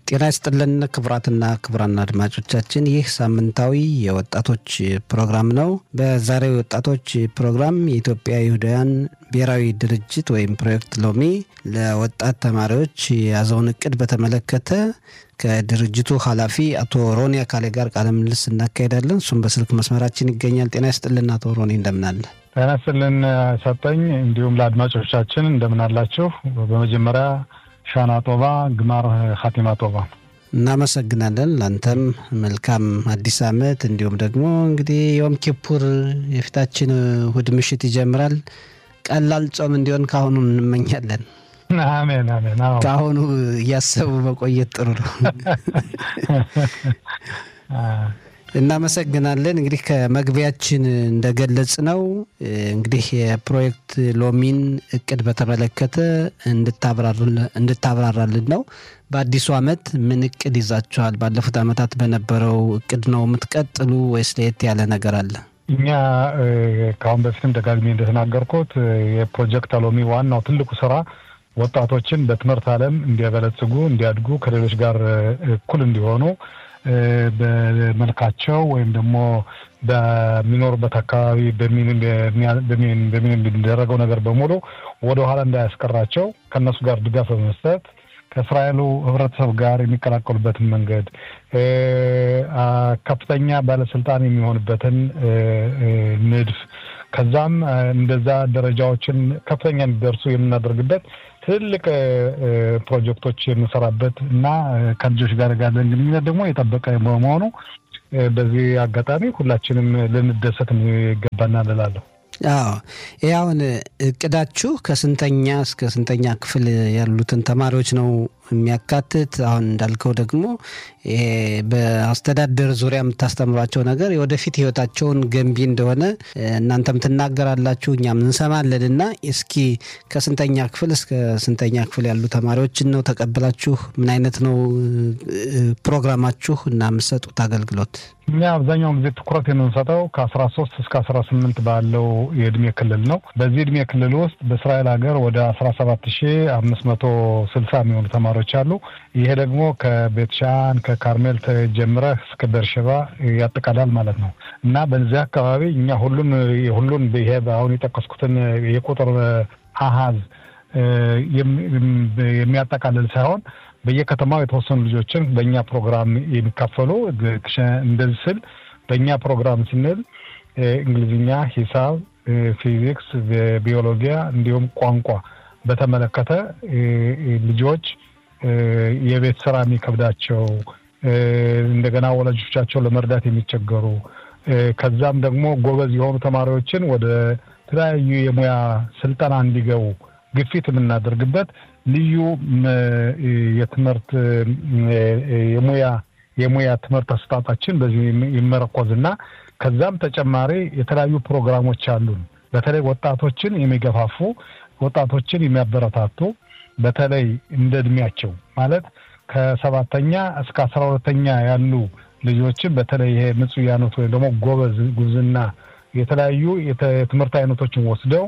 ጤና ይስጥልን ክቡራትና ክቡራን አድማጮቻችን ይህ ሳምንታዊ የወጣቶች ፕሮግራም ነው። በዛሬው የወጣቶች ፕሮግራም የኢትዮጵያ ይሁዳውያን ብሔራዊ ድርጅት ወይም ፕሮጀክት ሎሚ ለወጣት ተማሪዎች የያዘውን እቅድ በተመለከተ ከድርጅቱ ኃላፊ አቶ ሮኒ አካሌ ጋር ቃለ ምልልስ እናካሄዳለን። እሱም በስልክ መስመራችን ይገኛል። ጤና ይስጥልን አቶ ሮኒ እንደምናለ። ጤና ይስጥልን ሰጠኝ። እንዲሁም ለአድማጮቻችን እንደምን አላችሁ? በመጀመሪያ ሻና ጦባ ግማር ኻቲማ ጦባ እናመሰግናለን። ለአንተም መልካም አዲስ ዓመት እንዲሁም ደግሞ እንግዲህ ዮም ኪፑር የፊታችን እሑድ ምሽት ይጀምራል። ቀላል ጾም እንዲሆን ከአሁኑ እንመኛለን። አሜን አሜን። አዎ ከአሁኑ እያሰቡ መቆየት ጥሩ ነው። እናመሰግናለን። እንግዲህ ከመግቢያችን እንደገለጽ ነው እንግዲህ የፕሮጀክት ሎሚን እቅድ በተመለከተ እንድታብራራልን ነው። በአዲሱ ዓመት ምን እቅድ ይዛችኋል? ባለፉት ዓመታት በነበረው እቅድ ነው የምትቀጥሉ ወይስ ለየት ያለ ነገር አለ? እኛ ከአሁን በፊትም ደጋግሜ እንደተናገርኩት የፕሮጀክት ሎሚ ዋናው ትልቁ ስራ ወጣቶችን በትምህርት ዓለም እንዲያበለጽጉ፣ እንዲያድጉ፣ ከሌሎች ጋር እኩል እንዲሆኑ በመልካቸው ወይም ደግሞ በሚኖሩበት አካባቢ በሚደረገው ነገር በሙሉ ወደኋላ እንዳያስቀራቸው ከእነሱ ጋር ድጋፍ በመስጠት ከእስራኤሉ ሕብረተሰብ ጋር የሚቀላቀሉበትን መንገድ ከፍተኛ ባለስልጣን የሚሆንበትን ንድፍ ከዛም እንደዛ ደረጃዎችን ከፍተኛ እንዲደርሱ የምናደርግበት ትልቅ ፕሮጀክቶች የምንሰራበት እና ከልጆች ጋር ያለን ግንኙነት ደግሞ የጠበቀ በመሆኑ በዚህ አጋጣሚ ሁላችንም ልንደሰት ይገባናል እላለሁ። አዎ ይህ አሁን እቅዳችሁ ከስንተኛ እስከ ስንተኛ ክፍል ያሉትን ተማሪዎች ነው የሚያካትት? አሁን እንዳልከው ደግሞ ይሄ በአስተዳደር ዙሪያ የምታስተምሯቸው ነገር የወደፊት ህይወታቸውን ገንቢ እንደሆነ እናንተም ትናገራላችሁ፣ እኛም እንሰማለን እና እስኪ ከስንተኛ ክፍል እስከ ስንተኛ ክፍል ያሉ ተማሪዎችን ነው ተቀብላችሁ ምን አይነት ነው ፕሮግራማችሁ እና የምትሰጡት አገልግሎት? እኛ አብዛኛውን ጊዜ ትኩረት የምንሰጠው ከአስራ ሶስት እስከ አስራ ስምንት ባለው የእድሜ ክልል ነው። በዚህ እድሜ ክልል ውስጥ በእስራኤል ሀገር ወደ አስራ ሰባት ሺ አምስት መቶ ስልሳ የሚሆኑ ተማሪዎች አሉ። ይሄ ደግሞ ከቤትሻን ከካርሜል ጀምረህ እስከ ቤርሸባ ያጠቃላል ማለት ነው እና በዚህ አካባቢ እኛ ሁሉን ሁሉን ይሄ አሁን የጠቀስኩትን የቁጥር አሃዝ የሚያጠቃልል ሳይሆን በየከተማው የተወሰኑ ልጆችን በእኛ ፕሮግራም የሚካፈሉ እንደዚህ ስል በእኛ ፕሮግራም ስንል እንግሊዝኛ፣ ሂሳብ፣ ፊዚክስ፣ ቢዮሎጂያ እንዲሁም ቋንቋ በተመለከተ ልጆች የቤት ስራ የሚከብዳቸው እንደገና ወላጆቻቸው ለመርዳት የሚቸገሩ ከዛም ደግሞ ጎበዝ የሆኑ ተማሪዎችን ወደ ተለያዩ የሙያ ስልጠና እንዲገቡ ግፊት የምናደርግበት ልዩ የትምህርት የሙያ የሙያ ትምህርት አሰጣጣችን በዚህ ይመረኮዝና ከዛም ተጨማሪ የተለያዩ ፕሮግራሞች አሉን። በተለይ ወጣቶችን የሚገፋፉ ወጣቶችን የሚያበረታቱ በተለይ እንደ እድሜያቸው ማለት ከሰባተኛ እስከ አስራ ሁለተኛ ያሉ ልጆችን በተለይ ይሄ ምጽያኖት ወይም ደግሞ ጎበዝ ጉብዝና የተለያዩ የትምህርት አይነቶችን ወስደው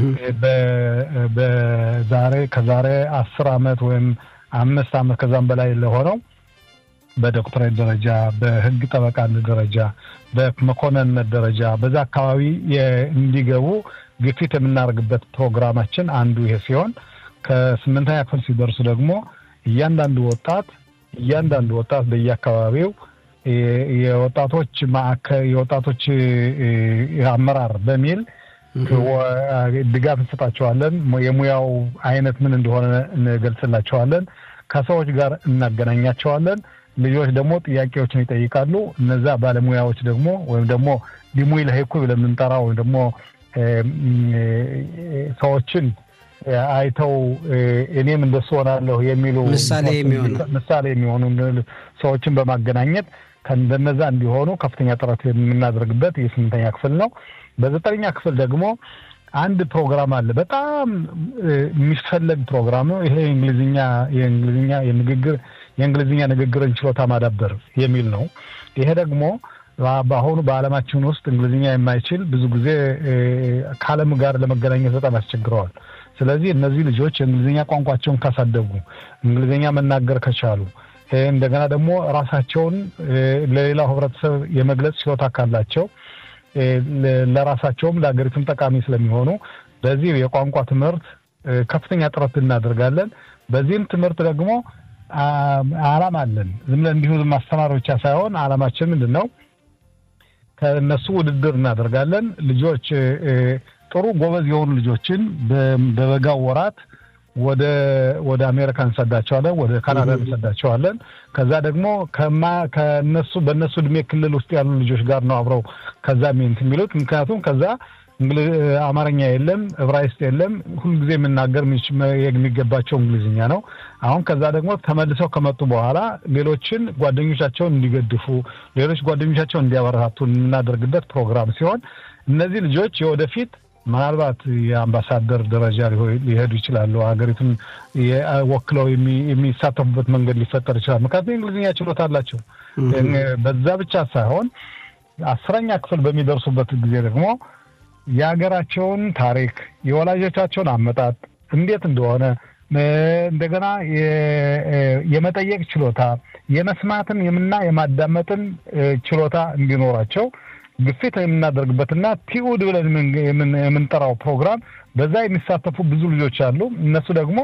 በዛሬ ከዛሬ አስር አመት ወይም አምስት አመት ከዛም በላይ ለሆነው በዶክትሬት ደረጃ በህግ ጠበቃነት ደረጃ በመኮንንነት ደረጃ በዛ አካባቢ እንዲገቡ ግፊት የምናደርግበት ፕሮግራማችን አንዱ ይሄ ሲሆን ከስምንተኛ ክፍል ሲደርሱ ደግሞ እያንዳንዱ ወጣት እያንዳንዱ ወጣት በየአካባቢው የወጣቶች ማዕከል የወጣቶች አመራር በሚል ድጋፍ እንሰጣቸዋለን። የሙያው አይነት ምን እንደሆነ እንገልጽላቸዋለን። ከሰዎች ጋር እናገናኛቸዋለን። ልጆች ደግሞ ጥያቄዎችን ይጠይቃሉ። እነዛ ባለሙያዎች ደግሞ ወይም ደግሞ ዲሙይ ለሄኩ ለምንጠራው ወይም ደግሞ ሰዎችን አይተው እኔም እንደሱ ሆናለሁ የሚሉ ምሳሌ የሚሆኑ ምሳሌ የሚሆኑ ሰዎችን በማገናኘት ከእንደነዛ እንዲሆኑ ከፍተኛ ጥረት የምናደርግበት የስምንተኛ ክፍል ነው። በዘጠነኛ ክፍል ደግሞ አንድ ፕሮግራም አለ። በጣም የሚፈለግ ፕሮግራም ነው። ይሄ የእንግሊዝኛ የእንግሊዝኛ የንግግር የእንግሊዝኛ ንግግርን ችሎታ ማዳበር የሚል ነው። ይሄ ደግሞ በአሁኑ በዓለማችን ውስጥ እንግሊዝኛ የማይችል ብዙ ጊዜ ከዓለም ጋር ለመገናኘት በጣም ያስቸግረዋል። ስለዚህ እነዚህ ልጆች የእንግሊዝኛ ቋንቋቸውን ካሳደጉ፣ እንግሊዝኛ መናገር ከቻሉ፣ እንደገና ደግሞ ራሳቸውን ለሌላው ህብረተሰብ የመግለጽ ችሎታ ካላቸው ለራሳቸውም ለሀገሪቱም ጠቃሚ ስለሚሆኑ በዚህ የቋንቋ ትምህርት ከፍተኛ ጥረት እናደርጋለን። በዚህም ትምህርት ደግሞ አላማ አለን። ዝም ብለን እንዲሁ ማስተማር ብቻ ሳይሆን አላማችን ምንድን ነው? ከእነሱ ውድድር እናደርጋለን። ልጆች ጥሩ ጎበዝ የሆኑ ልጆችን በበጋው ወራት ወደ ወደ አሜሪካ እንሰዳቸዋለን፣ ወደ ካናዳ እንሰዳቸዋለን። ከዛ ደግሞ ከማ ከነሱ በእነሱ እድሜ ክልል ውስጥ ያሉ ልጆች ጋር ነው አብረው ከዛ ሚንት የሚሉት ምክንያቱም ከዛ አማርኛ የለም፣ እብራይስጥ የለም። ሁልጊዜ የምናገር የሚገባቸው እንግሊዝኛ ነው። አሁን ከዛ ደግሞ ተመልሰው ከመጡ በኋላ ሌሎችን ጓደኞቻቸውን እንዲገድፉ፣ ሌሎች ጓደኞቻቸውን እንዲያበረታቱ የምናደርግበት ፕሮግራም ሲሆን እነዚህ ልጆች የወደፊት ምናልባት የአምባሳደር ደረጃ ሊሄዱ ይችላሉ። ሀገሪቱን ወክለው የሚሳተፉበት መንገድ ሊፈጠር ይችላል። ምክንያቱም የእንግሊዝኛ ችሎታ አላቸው። በዛ ብቻ ሳይሆን አስረኛ ክፍል በሚደርሱበት ጊዜ ደግሞ የሀገራቸውን ታሪክ የወላጆቻቸውን አመጣጥ እንዴት እንደሆነ እንደገና የመጠየቅ ችሎታ የመስማትን የምና የማዳመጥን ችሎታ እንዲኖራቸው ግፊት የምናደርግበትና ቲኡድ ብለን የምንጠራው ፕሮግራም በዛ የሚሳተፉ ብዙ ልጆች አሉ። እነሱ ደግሞ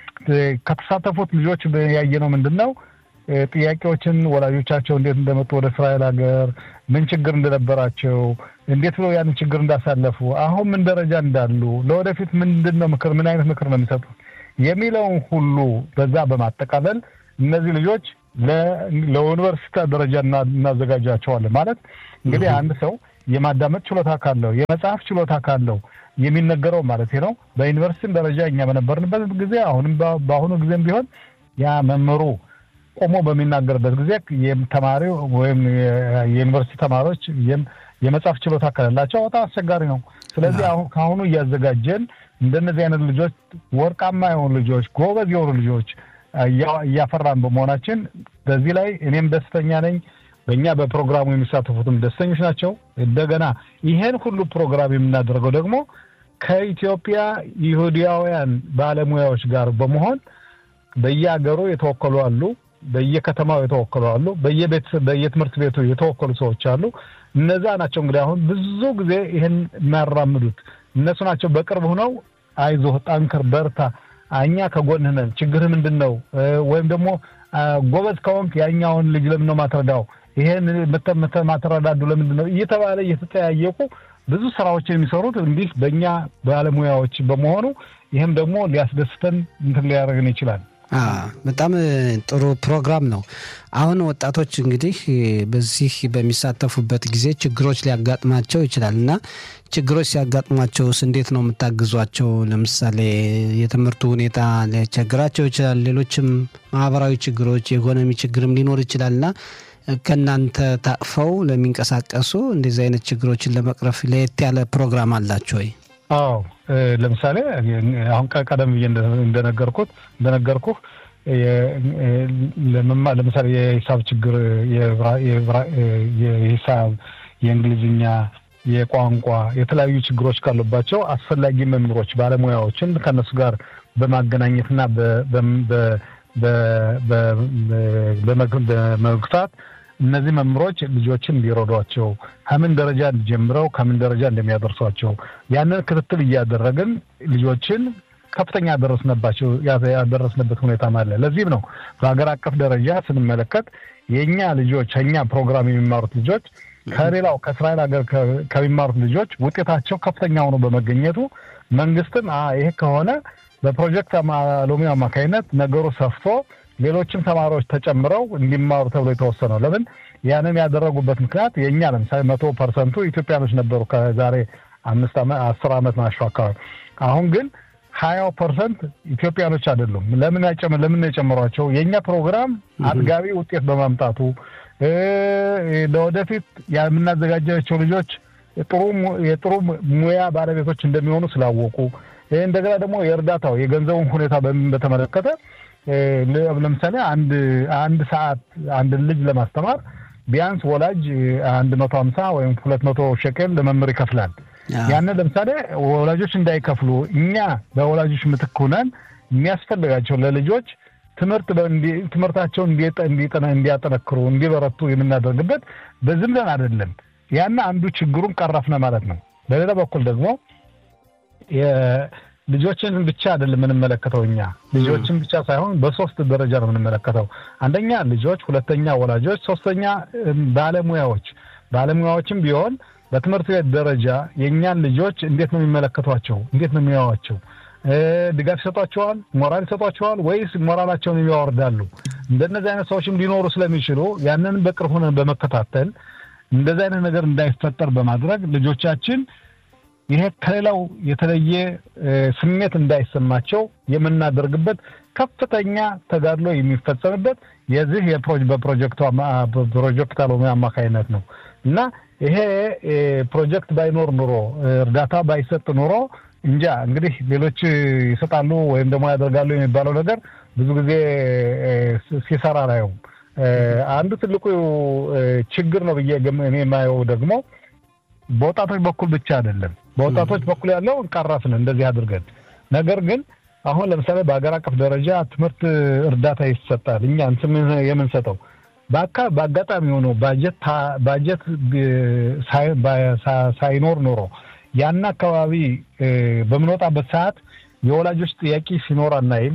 ከተሳተፉት ልጆች ያየነው ምንድን ነው ጥያቄዎችን ወላጆቻቸው እንዴት እንደመጡ ወደ እስራኤል ሀገር ምን ችግር እንደነበራቸው እንዴት ብለው ያንን ችግር እንዳሳለፉ አሁን ምን ደረጃ እንዳሉ ለወደፊት ምንድን ነው ምክር ምን አይነት ምክር ነው የሚሰጡት የሚለውን ሁሉ በዛ በማጠቃለል እነዚህ ልጆች ለዩኒቨርሲቲ ደረጃ እናዘጋጃቸዋለን። ማለት እንግዲህ አንድ ሰው የማዳመጥ ችሎታ ካለው የመጽሐፍ ችሎታ ካለው የሚነገረው ማለት ነው። በዩኒቨርሲቲም ደረጃ እኛ በነበርንበት ጊዜ አሁንም በአሁኑ ጊዜም ቢሆን ያ መምህሩ ቆሞ በሚናገርበት ጊዜ ተማሪው ወይም የዩኒቨርሲቲ ተማሪዎች የመጽሐፍ ችሎታ ከሌላቸው በጣም አስቸጋሪ ነው። ስለዚህ አሁን ከአሁኑ እያዘጋጀን እንደነዚህ አይነት ልጆች ወርቃማ የሆኑ ልጆች፣ ጎበዝ የሆኑ ልጆች እያፈራን በመሆናችን በዚህ ላይ እኔም ደስተኛ ነኝ። በእኛ በፕሮግራሙ የሚሳተፉትም ደስተኞች ናቸው። እንደገና ይሄን ሁሉ ፕሮግራም የምናደርገው ደግሞ ከኢትዮጵያ ይሁዳውያን ባለሙያዎች ጋር በመሆን በየሀገሩ የተወከሉ አሉ፣ በየከተማው የተወከሉ አሉ፣ በየትምህርት ቤቱ የተወከሉ ሰዎች አሉ። እነዛ ናቸው እንግዲህ አሁን ብዙ ጊዜ ይህን የሚያራምዱት እነሱ ናቸው። በቅርብ ሆነው አይዞህ፣ ጠንክር፣ በርታ፣ እኛ ከጎንህ ነን፣ ችግርህ ምንድን ነው? ወይም ደግሞ ጎበዝ ከሆንክ ያኛውን ልጅ ለምን ነው ማትረዳው? ይሄን ማትረዳዱ ለምንድን ነው? እየተባለ እየተጠያየቁ ብዙ ስራዎችን የሚሰሩት እንዲህ በእኛ ባለሙያዎች በመሆኑ ይህም ደግሞ ሊያስደስተን እንትን ሊያደርግን ይችላል። በጣም ጥሩ ፕሮግራም ነው። አሁን ወጣቶች እንግዲህ በዚህ በሚሳተፉበት ጊዜ ችግሮች ሊያጋጥማቸው ይችላል እና ችግሮች ሲያጋጥሟቸውስ እንዴት ነው የምታግዟቸው? ለምሳሌ የትምህርቱ ሁኔታ ሊያስቸግራቸው ይችላል። ሌሎችም ማህበራዊ ችግሮች፣ የኢኮኖሚ ችግርም ሊኖር ይችላል እና ከእናንተ ታቅፈው ለሚንቀሳቀሱ እንደዚህ አይነት ችግሮችን ለመቅረፍ ለየት ያለ ፕሮግራም አላቸው ወይ? አዎ ለምሳሌ አሁን ቀደም ብዬ እንደነገርኩት እንደነገርኩህ ለምሳሌ የሂሳብ ችግር የሂሳብ፣ የእንግሊዝኛ፣ የቋንቋ የተለያዩ ችግሮች ካሉባቸው አስፈላጊ መምህሮች ባለሙያዎችን ከእነሱ ጋር በማገናኘትና በመግታት እነዚህ መምህሮች ልጆችን እንዲረዷቸው ከምን ደረጃ ጀምረው ከምን ደረጃ እንደሚያደርሷቸው ያንን ክትትል እያደረግን ልጆችን ከፍተኛ ያደረስነባቸው ያደረስንበት ሁኔታም አለ። ለዚህም ነው በሀገር አቀፍ ደረጃ ስንመለከት የእኛ ልጆች ከእኛ ፕሮግራም የሚማሩት ልጆች ከሌላው ከእስራኤል ሀገር ከሚማሩት ልጆች ውጤታቸው ከፍተኛ ሆኖ በመገኘቱ መንግስትም ይሄ ከሆነ በፕሮጀክት ሎሚ አማካኝነት ነገሩ ሰፍቶ ሌሎችም ተማሪዎች ተጨምረው እንዲማሩ ተብሎ የተወሰነው ለምን ያንን ያደረጉበት ምክንያት የእኛ ለምሳሌ መቶ ፐርሰንቱ ኢትዮጵያኖች ነበሩ ከዛሬ አምስት ዓመት አስር ዓመት ናቸው አካባቢ። አሁን ግን ሀያው ፐርሰንት ኢትዮጵያኖች አይደሉም። ለምን ያጨመ ለምን የጨመሯቸው የእኛ ፕሮግራም አጥጋቢ ውጤት በማምጣቱ ለወደፊት የምናዘጋጃቸው ልጆች ጥሩ የጥሩ ሙያ ባለቤቶች እንደሚሆኑ ስላወቁ እንደገና ደግሞ የእርዳታው የገንዘቡን ሁኔታ በተመለከተ ለምሳሌ አንድ አንድ ሰዓት አንድ ልጅ ለማስተማር ቢያንስ ወላጅ አንድ መቶ ሀምሳ ወይም ሁለት መቶ ሸቄል ለመምህር ይከፍላል። ያንን ለምሳሌ ወላጆች እንዳይከፍሉ እኛ በወላጆች ምትክ ሆነን የሚያስፈልጋቸው ለልጆች ትምህርት ትምህርታቸውን እንዲያጠነክሩ እንዲበረቱ የምናደርግበት በዝም ብለን አይደለም። ያና አንዱ ችግሩን ቀረፍነ ማለት ነው። በሌላ በኩል ደግሞ ልጆችን ብቻ አይደለም የምንመለከተው እኛ ልጆችን ብቻ ሳይሆን በሶስት ደረጃ ነው የምንመለከተው። አንደኛ ልጆች፣ ሁለተኛ ወላጆች፣ ሶስተኛ ባለሙያዎች። ባለሙያዎችም ቢሆን በትምህርት ቤት ደረጃ የእኛን ልጆች እንዴት ነው የሚመለከቷቸው? እንዴት ነው የሚያዋቸው? ድጋፍ ይሰጧቸዋል? ሞራል ይሰጧቸዋል? ወይስ ሞራላቸውን ያወርዳሉ? እንደነዚህ አይነት ሰዎችም ሊኖሩ ስለሚችሉ ያንን በቅርብ ሆነን በመከታተል እንደዚህ አይነት ነገር እንዳይፈጠር በማድረግ ልጆቻችን ይሄ ከሌላው የተለየ ስሜት እንዳይሰማቸው የምናደርግበት ከፍተኛ ተጋድሎ የሚፈጸምበት የዚህ በፕሮጀክት አሎሚ አማካይነት ነው እና ይሄ ፕሮጀክት ባይኖር ኑሮ እርዳታ ባይሰጥ ኑሮ እንጃ እንግዲህ ሌሎች ይሰጣሉ ወይም ደግሞ ያደርጋሉ የሚባለው ነገር ብዙ ጊዜ ሲሰራ ላየውም። አንዱ ትልቁ ችግር ነው ብዬ እኔ የማየው ደግሞ በወጣቶች በኩል ብቻ አይደለም። በወጣቶች በኩል ያለው ቀረፍን እንደዚህ አድርገን፣ ነገር ግን አሁን ለምሳሌ በሀገር አቀፍ ደረጃ ትምህርት እርዳታ ይሰጣል። እኛ የምንሰጠው በአጋጣሚ ሆኖ ባጀት ሳይኖር ኖሮ ያን አካባቢ በምንወጣበት ሰዓት የወላጆች ጥያቄ ሲኖር አናይም።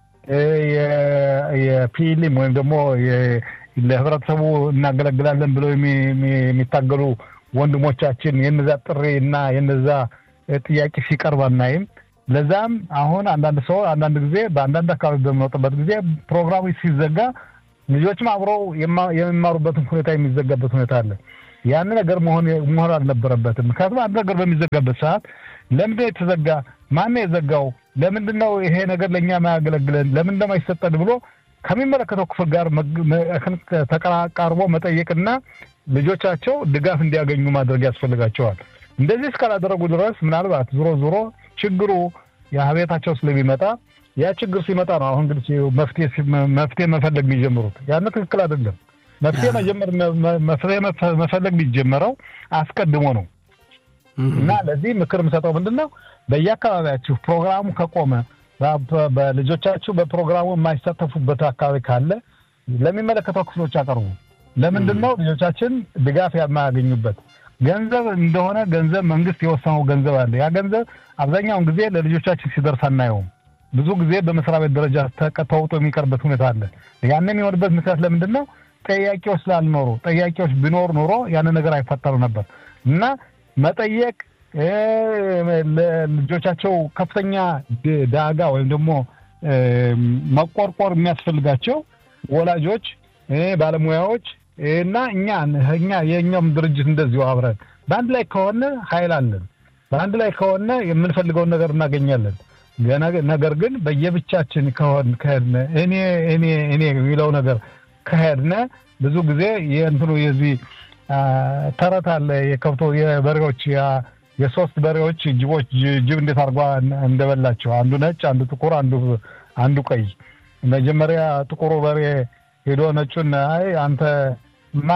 የፒሊም ወይም ደግሞ ለህብረተሰቡ እናገለግላለን ብለው የሚታገሉ ወንድሞቻችን የነዛ ጥሪ እና የነዛ ጥያቄ ሲቀርብ አናይም። ለዛም አሁን አንዳንድ ሰው አንዳንድ ጊዜ በአንዳንድ አካባቢ በሚወጡበት ጊዜ ፕሮግራሙ ሲዘጋ ልጆችም አብረው የሚማሩበትን ሁኔታ የሚዘጋበት ሁኔታ አለ። ያን ነገር መሆን መሆን አልነበረበትም። ምክንያቱም አንድ ነገር በሚዘጋበት ሰዓት ለምንድነው የተዘጋ? ማነው የዘጋው? ለምንድን ነው ይሄ ነገር ለእኛ ማያገለግለን? ለምን እንደማይሰጠን ብሎ ከሚመለከተው ክፍል ጋር ተቀራቃርቦ መጠየቅና ልጆቻቸው ድጋፍ እንዲያገኙ ማድረግ ያስፈልጋቸዋል። እንደዚህ እስካላደረጉ ድረስ ምናልባት ዞሮ ዞሮ ችግሩ የቤታቸው ስለሚመጣ ያ ችግር ሲመጣ ነው አሁን እንግዲህ መፍትሄ መፈለግ የሚጀምሩት። ያን ትክክል አይደለም። መፍትሄ መጀመር መፍትሄ መፈለግ የሚጀመረው አስቀድሞ ነው እና ለዚህ ምክር የምሰጠው ምንድን ነው በየአካባቢያችሁ ፕሮግራሙ ከቆመ በልጆቻችሁ በፕሮግራሙ የማይሳተፉበት አካባቢ ካለ ለሚመለከተው ክፍሎች አቀርቡ። ለምንድን ነው ልጆቻችን ድጋፍ የማያገኙበት? ገንዘብ እንደሆነ ገንዘብ መንግስት የወሰነው ገንዘብ አለ። ያ ገንዘብ አብዛኛውን ጊዜ ለልጆቻችን ሲደርስ አናየውም። ብዙ ጊዜ በመስሪያ ቤት ደረጃ ተውጦ የሚቀርበት ሁኔታ አለ። ያንን የሚሆንበት ምክንያት ለምንድን ነው? ጠያቂዎች ስላልኖሩ። ጠያቂዎች ቢኖር ኖሮ ያንን ነገር አይፈጠሩ ነበር እና መጠየቅ ለልጆቻቸው ከፍተኛ ዳጋ ወይም ደግሞ መቆርቆር የሚያስፈልጋቸው ወላጆች፣ ባለሙያዎች እና እኛ እኛ የእኛም ድርጅት እንደዚሁ አብረን በአንድ ላይ ከሆነ ኃይል አለን። በአንድ ላይ ከሆነ የምንፈልገውን ነገር እናገኛለን። ነገር ግን በየብቻችን ከሆን ከሄድነ እኔ እኔ እኔ የሚለው ነገር ከሄድነ ብዙ ጊዜ የእንትኑ የዚህ ተረት አለ የከብቶ የበሬዎች የሶስት በሬዎች ጅቦች ጅብ እንዴት አድርጓ እንደበላቸው አንዱ ነጭ፣ አንዱ ጥቁር፣ አንዱ አንዱ ቀይ። መጀመሪያ ጥቁሩ በሬ ሄዶ ነጩን አይ አንተ ማ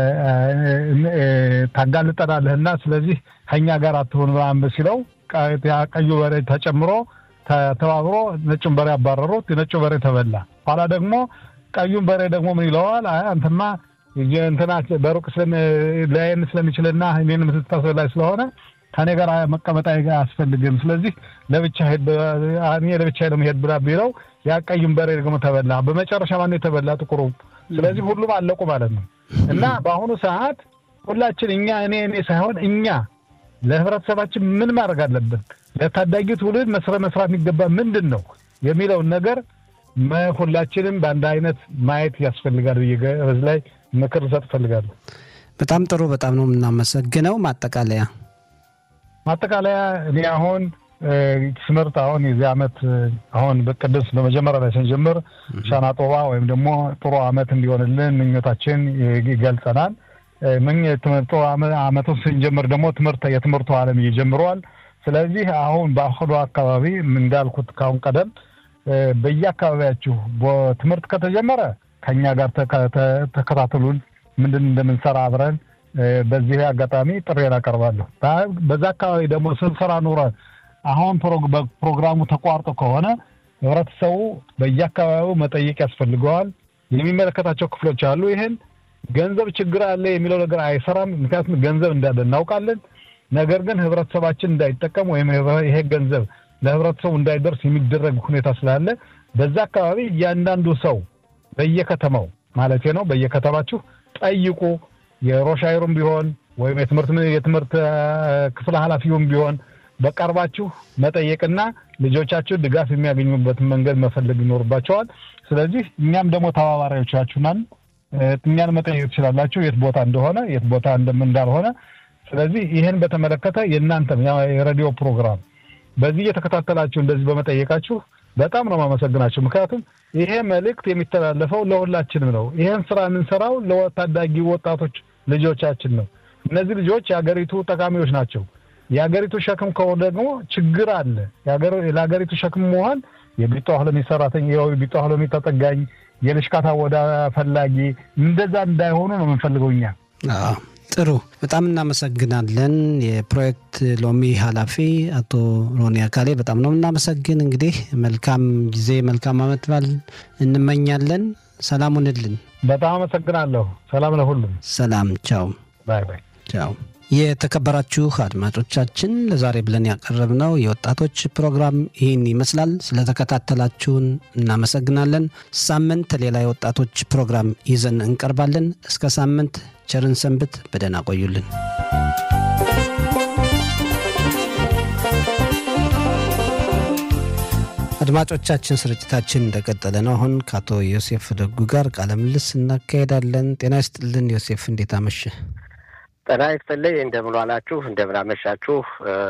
ታጋልጠናለህና ስለዚህ ከኛ ጋር አትሆን ምናምን ሲለው ቀዩ በሬ ተጨምሮ ተባብሮ ነጩን በሬ አባረሩት። የነጩ በሬ ተበላ። ኋላ ደግሞ ቀዩን በሬ ደግሞ ምን ይለዋል? አይ አንተማ እንትና በሩቅ ላይን ስለሚችልና እኔን የምትታስበላይ ስለሆነ ከኔ ጋር መቀመጥ አያስፈልግም። ስለዚህ ለብቻ እኔ ለብቻ ለመሄድ ብላ ቢለው ያ ቀዩን በሬ ደግሞ ተበላ። በመጨረሻ ማን የተበላ? ጥቁሩ። ስለዚህ ሁሉም አለቁ ማለት ነው። እና በአሁኑ ሰዓት ሁላችን እኛ እኔ እኔ ሳይሆን እኛ ለህብረተሰባችን ምን ማድረግ አለብን፣ ለታዳጊ ትውልድ መስረ መስራት የሚገባ ምንድን ነው የሚለውን ነገር ሁላችንም በአንድ አይነት ማየት ያስፈልጋል ብዬ በዚህ ላይ ምክር ልሰጥ እፈልጋለሁ። በጣም ጥሩ። በጣም ነው የምናመሰግነው። ማጠቃለያ ማጠቃለያ እኔ አሁን ትምህርት አሁን የዚህ ዓመት አሁን በቅድስ በመጀመሪያ ላይ ስንጀምር ሻና ጦባ ወይም ደግሞ ጥሩ ዓመት እንዲሆንልን ምኞታችን ይገልጸናል። ጥሩ ዓመቱን ስንጀምር ደግሞ ትምህርት የትምህርቱ ዓለም ይጀምረዋል። ስለዚህ አሁን በአሁኑ አካባቢ እንዳልኩት ካሁን ቀደም በየአካባቢያችሁ ትምህርት ከተጀመረ ከኛ ጋር ተከታተሉን፣ ምንድን እንደምንሰራ አብረን በዚህ አጋጣሚ ጥሬን አቀርባለሁ። በዛ አካባቢ ደግሞ ስንሰራ ኑረን አሁን ፕሮግራሙ ተቋርጦ ከሆነ ህብረተሰቡ በየአካባቢው መጠየቅ ያስፈልገዋል። የሚመለከታቸው ክፍሎች አሉ። ይህን ገንዘብ ችግር አለ የሚለው ነገር አይሰራም። ምክንያቱም ገንዘብ እንዳለ እናውቃለን። ነገር ግን ህብረተሰባችን እንዳይጠቀም ወይም ይሄ ገንዘብ ለህብረተሰቡ እንዳይደርስ የሚደረግ ሁኔታ ስላለ በዛ አካባቢ እያንዳንዱ ሰው በየከተማው ማለት ነው በየከተማችሁ ጠይቁ። የሮሻይሩም ቢሆን ወይም የትምህርት የትምህርት ክፍል ኃላፊውም ቢሆን በቀርባችሁ መጠየቅና ልጆቻችሁ ድጋፍ የሚያገኙበትን መንገድ መፈለግ ይኖርባቸዋል። ስለዚህ እኛም ደግሞ ተባባሪዎቻችሁ ነን። እኛን መጠየቅ ትችላላችሁ፣ የት ቦታ እንደሆነ የት ቦታ እንዳልሆነ። ስለዚህ ይህን በተመለከተ የእናንተም የሬዲዮ ፕሮግራም በዚህ እየተከታተላችሁ እንደዚህ በመጠየቃችሁ በጣም ነው የማመሰግናችሁ። ምክንያቱም ይሄ መልእክት የሚተላለፈው ለሁላችንም ነው። ይህን ስራ የምንሰራው ለታዳጊ ወጣቶች ልጆቻችን ነው። እነዚህ ልጆች የሀገሪቱ ጠቃሚዎች ናቸው። የሀገሪቱ ሸክም ከሆነ ደግሞ ችግር አለ። ለሀገሪቱ ሸክም መሆን የቢጧ ሆለሚ ሰራተኛ፣ የቢጧ ሆለሚ ተጠጋኝ፣ የልሽካታ ወዳ ፈላጊ እንደዛ እንዳይሆኑ ነው የምንፈልገው እኛ። ጥሩ፣ በጣም እናመሰግናለን። የፕሮጀክት ሎሚ ኃላፊ አቶ ሮኒ አካሌ በጣም ነው እናመሰግን። እንግዲህ መልካም ጊዜ መልካም አመት በዓል እንመኛለን። ሰላም ሁንልን። በጣም አመሰግናለሁ። ሰላም ለሁሉም። ሰላም። ቻው። ባይ ባይ። ቻው። የተከበራችሁ አድማጮቻችን ለዛሬ ብለን ያቀረብነው የወጣቶች ፕሮግራም ይህን ይመስላል። ስለተከታተላችሁን እናመሰግናለን። ሳምንት ሌላ የወጣቶች ፕሮግራም ይዘን እንቀርባለን። እስከ ሳምንት ቸርን ሰንብት። በደህና ቆዩልን። አድማጮቻችን ስርጭታችን እንደቀጠለ ነው። አሁን ከአቶ ዮሴፍ ደጉ ጋር ቃለ ምልልስ እናካሄዳለን። ጤና ይስጥልን ዮሴፍ፣ እንዴት አመሸ? ጤና ይስጥልኝ። እንደምን ዋላችሁ? እንደምን አመሻችሁ?